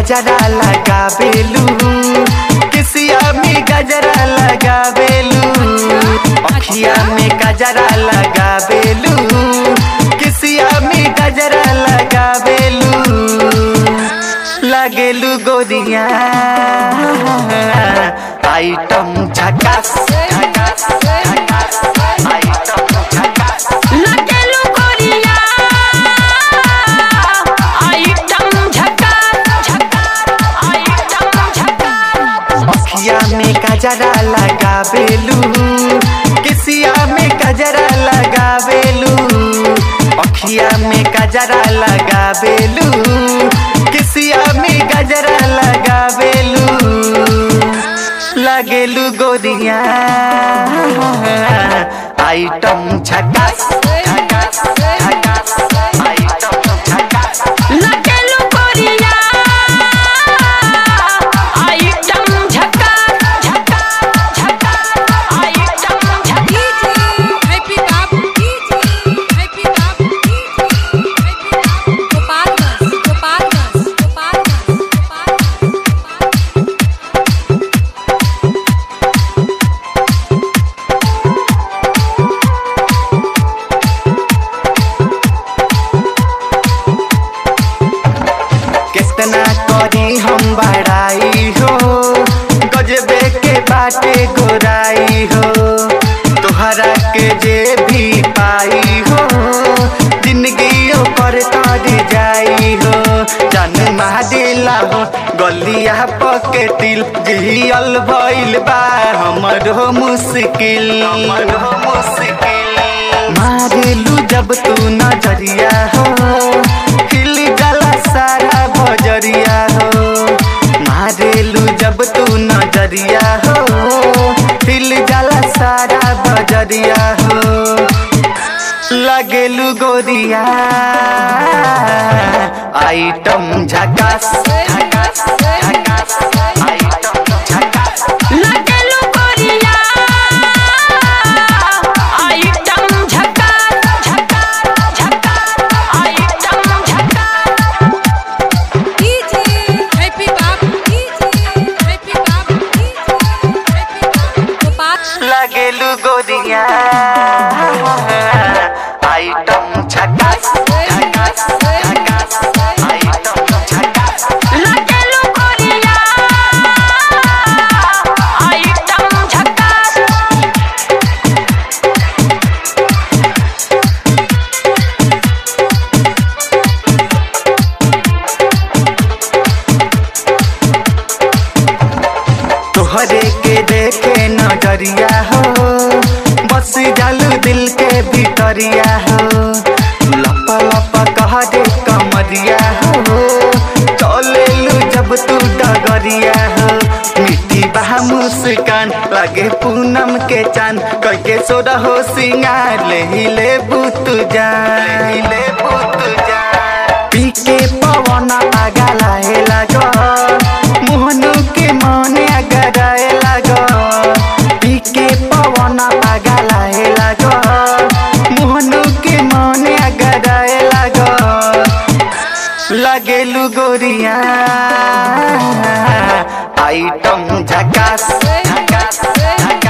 गजरा लगावेलू किसिया में गजरा लगावेलू अखिया में गजरा लगावेलू किसिया में गजरा लगावेलू लगेलू गोरिया आइटम झकास झकास झकास आइटम झकास लगेलू गोरिया आइटम झकास झकास आइटम झकास अखिया में गजरा लगावेलू किसिया में गजरा लगावेलू अखिया में गजरा लगावेलू किसिया में गजरा लगावेलू लगेलू गोरिया आइटम झकास झकास झकास आइटम झकास लगेलू गोरिया आइटम झकास झकास झकास आइटम झकास हैप्पी बाबू हैप्पी बाबू हैप्पी बाबू गोपालगंज गोपालगंज गोपालगंज गोपालगंज कितना करी हम बड़ाई हो गजबे के बाटे गोराई हो तोहरा के जे भी पाई हो जिंदगी पर तर जाई हो जन दिला हो गलिया पकेटिल जियल भइल बा हमर हो मुश्किल हमर हो मुश्किल मारेलू जब तू नजरिया हो हिल गला सारा बजरिया हो मारेलू जब तू नजरिया हो हिल गला सारा बजरिया हो लगेलू गोरिया आइटम झकास झकास झकास आइटम झकास लगेलू गोरिया आइटम झकास झकास झकास आइटम झकास हैप्पी बाबू हैप्पी बाबू हैप्पी बाबू गोपाल लगेलू गोरिया आइटम झकास झकास झकास आइटम झकास लगेलू गोरिया आइटम झकास तोहरे के देखे नजरिया हो बस जालू दिल के भीतरिया हो लप लप कह दे कमरिया हो चलेलू जब तू डगरिया हो मिट्टी बहा मुस्कान लगे पूनम के चांद कह के सोरा हो सिंगार ले ही ले बुत जान ले ही ले बुत जान पी के पवन आगा लाहे लागो मोहनु के मने अगराए लागो पी के पवन आगा लाहे लागो मोहनु के मने अगराए लागो लगेलू गोरिया आइटम झकास झकास झकास